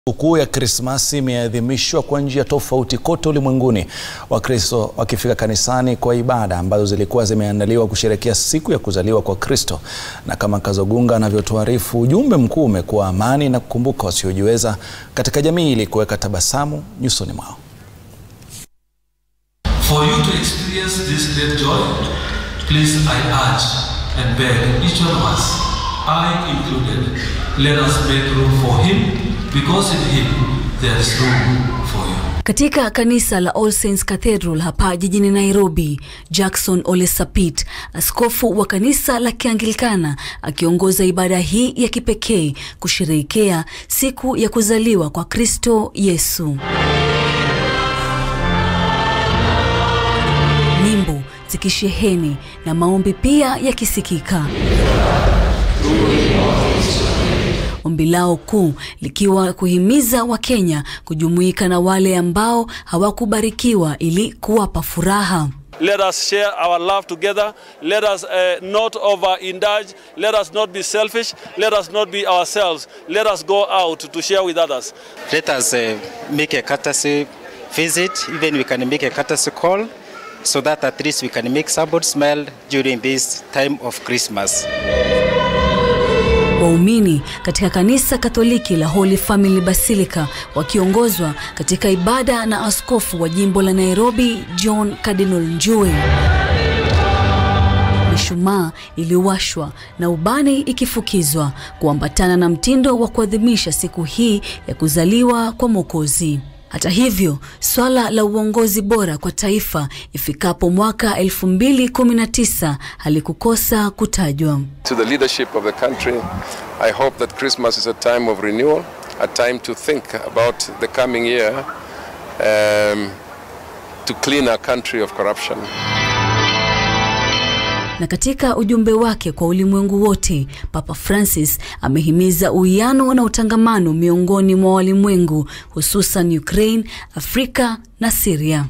Sikukuu ya Krismasi imeadhimishwa kwa njia tofauti kote ulimwenguni, Wakristo wakifika kanisani kwa ibada ambazo zilikuwa zimeandaliwa kusherehekea siku ya kuzaliwa kwa Kristo. Na kama Kazogunga anavyotuarifu, ujumbe mkuu umekuwa amani na kukumbuka wasiojiweza katika jamii ili kuweka tabasamu nyusoni mwao. For you to experience this great joy, please I urge and beg each one of us, I included, let us make room for him because in him there is room for you. Katika kanisa la All Saints Cathedral hapa jijini Nairobi, Jackson Ole Sapit, askofu wa kanisa la Kianglikana, akiongoza ibada hii ya kipekee kusherehekea siku ya kuzaliwa kwa Kristo Yesu. Nyimbo zikisheheni na maombi pia yakisikika. Ombi lao kuu likiwa kuhimiza Wakenya kujumuika na wale ambao hawakubarikiwa ili kuwapa furaha. Let us share our love together. Let us uh, not overindulge. Let us not be selfish. Let us not be ourselves. Let us go out to share with others. Let us uh, make a courtesy visit, even we can make a courtesy call, so that at least we can make somebody smile during this time of Christmas. Waumini katika kanisa Katoliki la Holy Family Basilica wakiongozwa katika ibada na askofu wa jimbo la Nairobi John Cardinal Njue. Mishumaa iliwashwa na ubani ikifukizwa kuambatana na mtindo wa kuadhimisha siku hii ya kuzaliwa kwa Mwokozi. Hata hivyo, swala la uongozi bora kwa taifa ifikapo mwaka 2019 halikukosa kutajwa. To the leadership of the country, I hope that Christmas is a time of renewal, a time to think about the coming year um, to clean our country of corruption. Na katika ujumbe wake kwa ulimwengu wote, Papa Francis amehimiza uwiano na utangamano miongoni mwa walimwengu, hususan Ukraine, Afrika na Syria.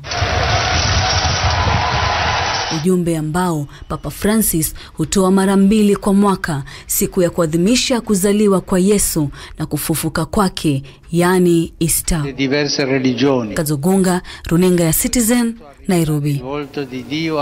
Ujumbe ambao Papa Francis hutoa mara mbili kwa mwaka, siku ya kuadhimisha kuzaliwa kwa Yesu na kufufuka kwake, yaani Easter. diverse religioni. Kazogunga, runinga ya Citizen, Nairobi. Volto di Dio